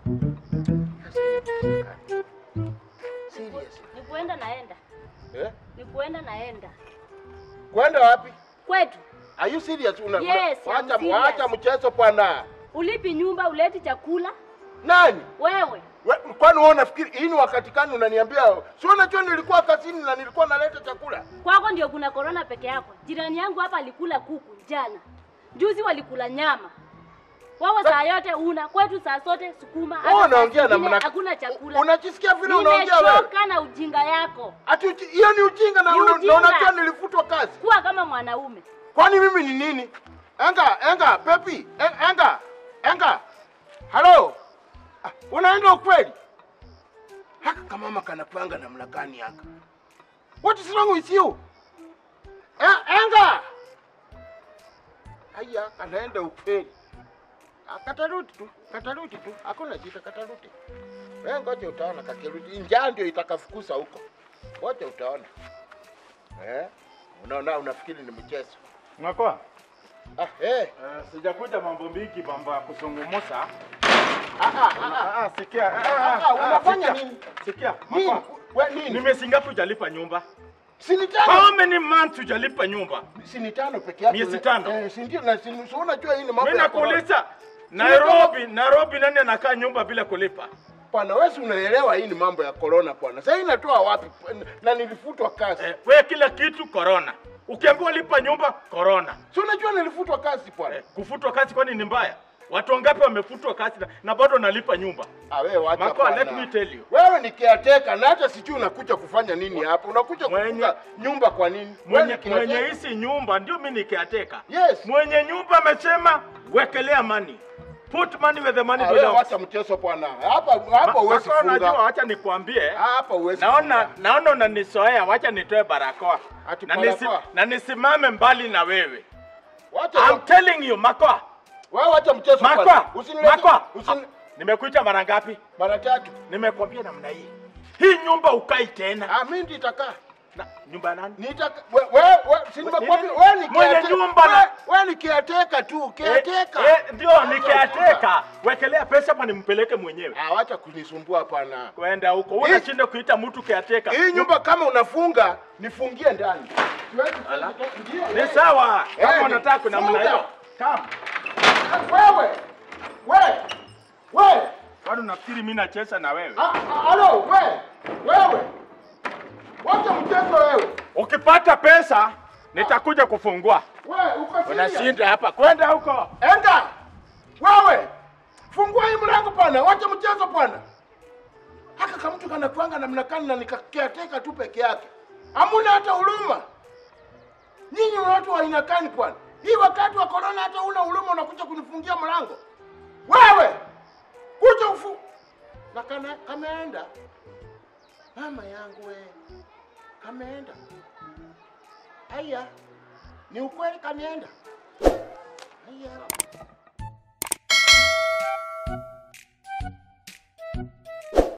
Serious. Ni kuenda naenda. Eh? Ni kuenda naenda. Kwenda wapi? Kwetu. Are you serious? Una, Yes, una, I'm wacha, serious. wacha mchezo bwana. Ulipi nyumba, uleti chakula. Nani? Wewe. We, kwani wewe unafikiri hii ni wakati gani unaniambia? Si unajua nilikuwa kazini na nilikuwa naleta chakula. Kwako ndio kuna korona peke yako. Jirani yangu hapa alikula kuku jana. Juzi walikula nyama. Wewe saa yote una kwetu saa zote sukuma. hata Wewe saa unaongea na zingine mna Hakuna chakula. Unajisikia vile unaongea wewe? Nimechoka na ujinga yako. Ati uji- hiyo ni ujinga na Ni una- ujinga. na unajua nilifutwa kazi. Kuwa kama mwanaume. Kwani mimi ni nini? Enga, enga, Pepi, en- enga, enga. Halo. Ah, unaenda ukweli? Haka kama mama kanapanga namna gani haka? What is wrong with you? Eh, enga. Haya, kanaenda ukweli. Ah, Katarudi tu, katarudi tu. Hakuna shida, katarudi. Wewe ngoja utaona kakirudi. Njaa ndio itakafukusa huko. Ngoja utaona. Eh? Unaona unafikiri ni mchezo. Mwakoa, Ah, eh. uh, sijakuja mambo mingi, mambo ya kuzungumza. Ah, ah, ah, ah. Ah, ah, sikia. Ah, Ah, ah, unafanya sikia. nini? Sikia. Nini? Mwakoa, We nini? Nimesi ngapi hujalipa nyumba? Si ni How tano. many months hujalipa nyumba? Si ni tano peke yake. Miezi tano? Eh, si ndio na si si unajua hii ni mambo Mimi ya corona. nakuuliza Nairobi, Nairobi nani anakaa nyumba bila kulipa? Bwana wewe si unaelewa hii ni mambo ya corona bwana. Sasa hii inatoa wapi? Na nilifutwa kazi. Eh, we kila kitu corona. Ukiambiwa lipa nyumba corona. Si unajua nilifutwa kazi bwana. Eh, kufutwa kazi kwani ni mbaya? Watu wangapi wamefutwa kazi na, na bado nalipa nyumba? Ah, wewe wacha Makoa, bwana. let me tell you. Wewe ni caretaker na hata sijui unakuja kufanya nini hapa. Unakuja Mwenye- kufunga nyumba kwa nini? Wewe Mwenye, ni caretaker. mwenye hisi nyumba ndio mimi nikiateka. Yes. Mwenye nyumba amesema wekelea money. Put money where the money Ah, wewe belongs. wacha mchezo bwana. Hapa hapa Ma- huwezi Makoa, unajua, funga. wacha nikwambie. Hapa huwezi. Naona funga. naona unanisoea, wacha nitoe barakoa. Ati Na, nisi, barakoa? na nisimame mbali na wewe. Wacha I'm telling you, Makoa. wewe wacha mchezo bwana. Makoa. Usinilete- Makoa. Usini Nimekuita mara ngapi? mara tatu. Nimekwambia namna hii. Hii nyumba ukai tena. Ah, mimi nitakaa. Na, nyumba ya nani? Nitaka wewe wewe si nimekwambia Nini? wewe ni Mwenye caretaker. nyumba na- Wewe- Wewe ni caretaker tu, caretaker. Eh, eh, ndio nikiateka. Wekelea pesa hapa nimpeleke mwenyewe. Ah, wacha kunisumbua hapana. Kwenda huko. Hii- Unashinda kuita mtu kiateka. Hii nyumba kama unafunga, nifungie ndani. Siwezi Ala. Ndio, Ni eh. sawa. Eh, Kama ni- unataka kuna namna funga. hiyo. Come. Wewe. Wewe. Wewe. Bado nafikiri mimi nacheza na wewe. Ah, ah, Halo, wewe. Wewe. Wacha mchezo wewe. Ukipata pesa nitakuja kufungua. Wewe uko serious? Unashinda hapa. Kwenda huko. Enda. Wewe. Fungua hii mlango bwana. Wacha mchezo bwana. Haka kama mtu kanakuanga namna gani na nikakiateka tu peke yake. Hamuna hata huruma. Nyinyi ni watu wa aina gani bwana? Hii wakati wa corona hata una huruma unakuja kunifungia mlango. Wewe. Kuja ufu. Na kana kameenda. Mama yangu we. Kameenda. Aya. Ni ukweli kameenda. Aya.